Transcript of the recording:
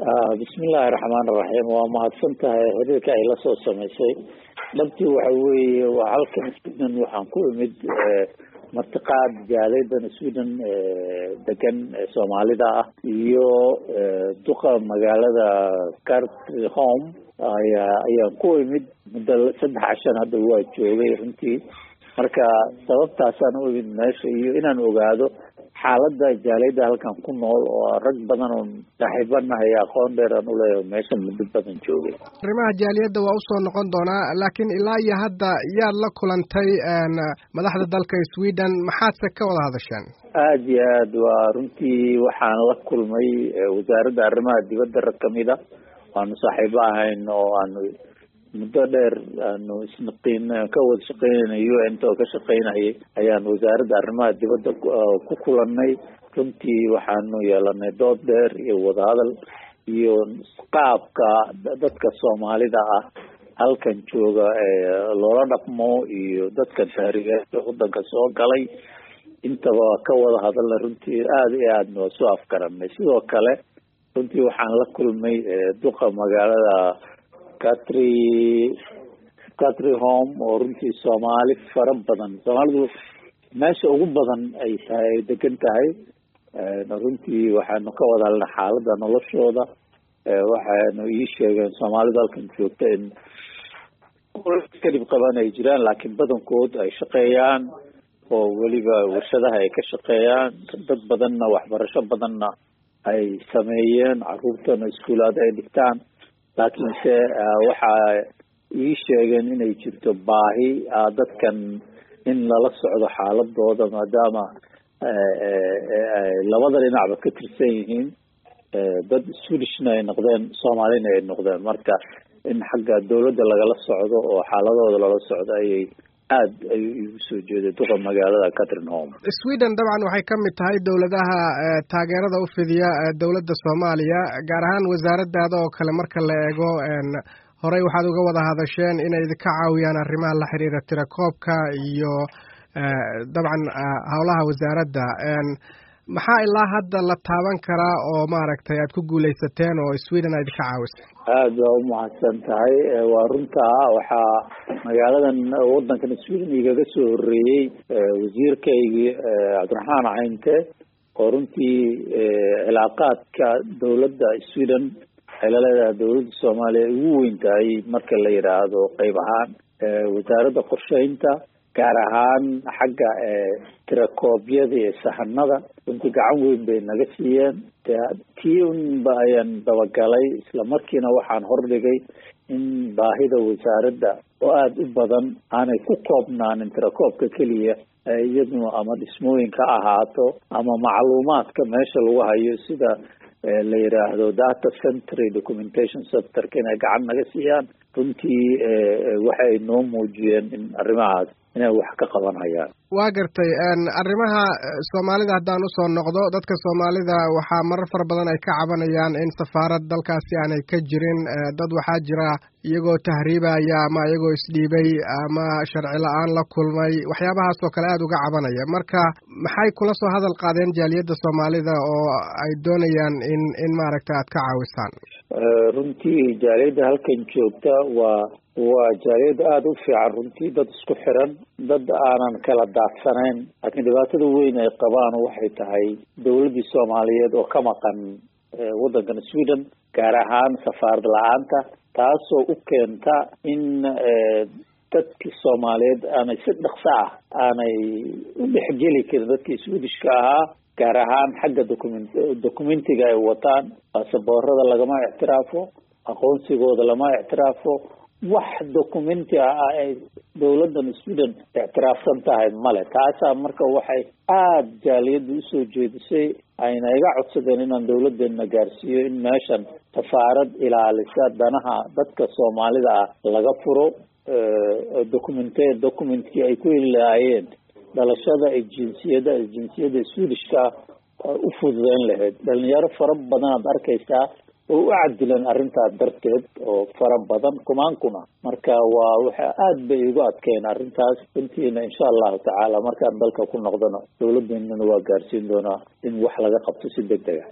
bismillahi raxmaan raxiim waa mahadsan tahay xiriirka ay la soo samaysay dhabtii waxa weeye waa halkan sweden waxaan ku imid martiqaad jaaleedan sweden degan soomaalida ah iyo duqa magaalada cartry home ayaa ayaan ku imid muddo saddex cashan hadda waa joogay runtii marka sababtaasaan u imid meesha iyo inaan ogaado xaaladda jaaliyadda halkan ku nool oo rag badan oo saaxiibanahay aqoon dheer aan uleeyahay meeshan muddo badan joogay arrimaha jaaliyadda waa usoo noqon doonaa laakiin ilaa iyo hadda yaad la kulantay madaxda dalka sweden maxaadse ka wada hadasheen aada iyo aad waa runtii waxaan la kulmay wasaaradda arrimaha dibadda rag kamida waanu saaxiibo ahayn oo aanu muddo dheer aanu isnaqiin ka wada shaqeynayna u n t oo ka shaqeynayay ayaan wasaaradda arrimaha dibadda ku kulanay runtii waxaanu yeelanay dood dheer iyo wadahadal iyo qaabka dadka soomaalida ah halkan jooga loola dhaqmo iyo dadka tahrigeeda wadanka soo galay intaba ka wada hadalna runtii aada iyo aadna waa soo afgaranay sidoo kale runtii waxaan la kulmay duqa magaalada catry catry home oo runtii soomaali fara badan soomaalidu meesha ugu badan ay tahay ay degan tahay runtii waxaanu ka wada hadalnay xaaladda noloshooda waxaanu ii sheegeen soomaalidu halkan joogta in kadib qaban ay jiraan laakiin badankood ay shaqeeyaan oo weliba warshadaha ay ka shaqeeyaan dad badanna waxbarasho badanna ay sameeyeen caruurtana iskuulaad ay dhigtaan laakiinse waxa ii sheegeen inay jirto baahi dadkan in lala socdo xaaladooda maadaama labada dhinacba ka tirsan yihiin dad swedishna ay noqdeen soomaalina ay noqdeen marka in xagga dawladda lagala socdo oo xaaladooda lala socdo ayay aad ayuu igu soo jeeday duqa magaalada catrin home sweden dabcan waxay ka mid tahay dowladaha taageerada u fidiya dowladda soomaaliya gaar ahaan wasaaradaada oo kale marka la eego horey waxaad uga wada hadasheen inay idinka caawiyaan arrimaha la xiriira tirakoobka iyo dabcan howlaha wasaaradda maxaa ilaa hadda la taaban karaa oo maaragtay aad ku guuleysateen oo sweden aad idinka caawisay aada waa umahadsan tahay waa runtaa waxaa magaaladan wadankan sweden igaga soo horeeyey wasiirkaygii cabdiraxmaan caynte oo runtii cilaaqaadka dowladda sweden waxay la leedahay dowladda soomaaliya ugu weyn tahay marka la yidhaahdo qeyb ahaan wasaaradda qorsheynta gaar ahaan xagga tirakoobyada iyo sahanada runtii gacan weyn bay naga siiyeen tii unba ayaan dabagalay isla markiina waxaan hordhigay in baahida wasaaradda oo aada u badan aanay ku koobnaanin tirakoobka keliya iyaduna ama dhismooyinka ahaato ama macluumaadka meesha lagu hayo sida la yidhaahdo data centry documentation sectorka inay gacan naga siiyaan runtii waxay noo muujiyeen in arrimahaas inay wax ka qabanayaan waa gartay arrimaha soomaalida haddaan usoo noqdo dadka soomaalida waxaa marar fara badan ay ka cabanayaan in safaarad dalkaasi aanay ka jirin dad waxaa jira iyagoo tahriibaya ama iyagoo isdhiibay ama sharci la-aan la kulmay waxyaabahaas oo kale aada uga cabanaya marka maxay kula soo hadal qaadeen jaaliyadda soomaalida oo ay doonayaan in in maaragta aad ka caawisaan runtii jaaliyadda halkan joogta waa waa jaaliyad aada u fiican runtii dad isku xiran dad aanan kala daadsanayn laakiin dhibaatada weyn ay qabaan waxay tahay dowladdii soomaaliyeed oo ka maqan waddankan sweden gaar ahaan safaarad la-aanta taasoo u keenta in dadkii soomaaliyeed aanay si dhaqso ah aanay u dhexgeli karin dadkii swedishka ahaa gaar ahaan xagga document documentiga ay wataan baasaboorada lagama ictiraafo aqoonsigooda lama ictiraafo wax documenti ah ay dowladdan sweden ictiraafsan tahay male taasaa marka waxay aada jaaliyadda usoo jeedisay ayna iga codsadeen inaan dowladdeena gaarsiiyo in meeshan safaarad ilaalisa danaha dadka soomaalida ah laga furo documente documentkii ay ku heli lahaayeen dhalashada ay jinsiyada jinsiyada swedishka u fududeyn lahayd dhalinyaro fara badan aad arkaysaa oo u cadilan arrintaas darteed oo fara badan kumaan kuna marka waa waxa aada bay igu adkeen arrintaas runtiina insha allahu tacaala markaan dalka ku noqdona dowladeenana waa gaarsiin doonaa in wax laga qabto si deg dega